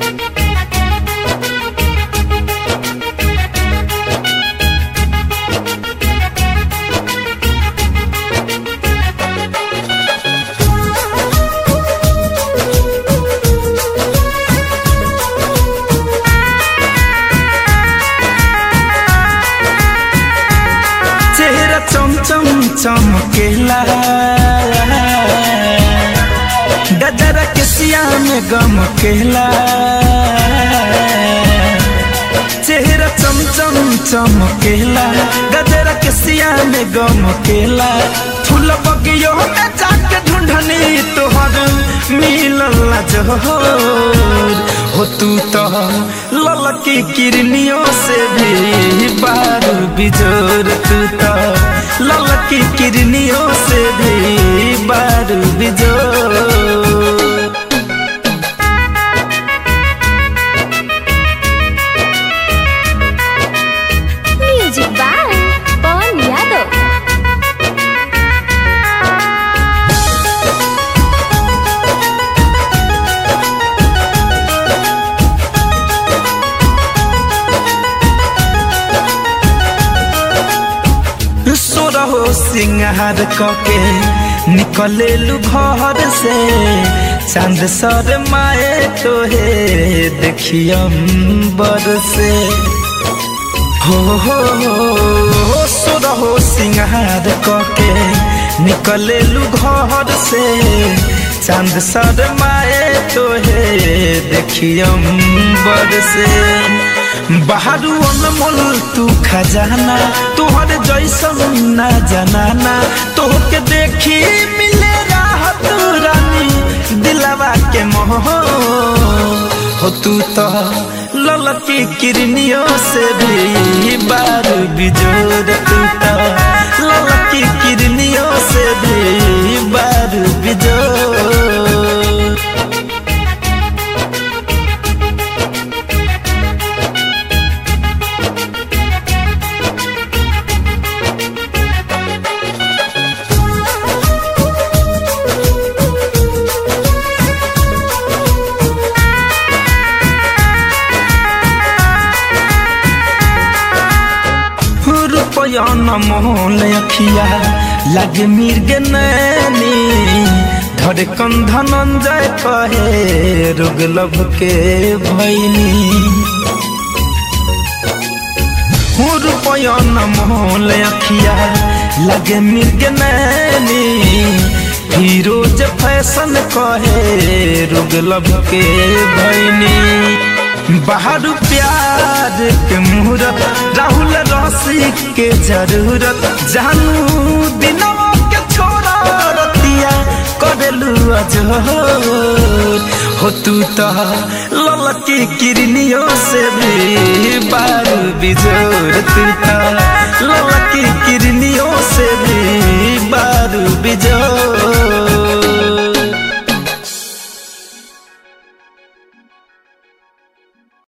चेहरा चम चम चमकेला गजरा के सिया में गम केला चेहरा चम चम चमकेला गजरा के सिया में गम केला फूल बगियो में जाके ढूंढनी तोहर मिलल जोहर हो तू तो ललकी किरनियों से भी बारू बिजोर तू तो ललकी किरनियों से भी बारू बिजोर म्यूजिक बाय पवन यादव सोरहो सिंगार कके निकले घर से चांद सर माए तोहे देखियम बर से हो हो हो सोरहो सिंगार कके निकले घर से चांद सर माए तोहे देखियम बर से बाहरू अनमोल तू खजाना तोहर जैसन ना जनाना तोहके देखी मिले राहत रानी दिलवा के मोह हो तू तो ललकी किरनियों से भी बारू बिजोर तू तो ललकी किरनियों से भी बारू बिजोर रुपया न मोल अखिया लगे मिर्ग नैनी धड़कन धनंजय कहे रुग लब के भैनी रुपया न मोल अखिया लगे मिर्ग नैनी फिरोज फैशन कहे रुग लब के भैनी बाहर प्यार के मुहूर्त राहुल रसी के जरूरत जानू दिनवा के छोड़ा रतिया करेलू अजोर हो तू तो ललकी किरनियों से भी बारू बिजोर तू तो ललकी किरनियों से भी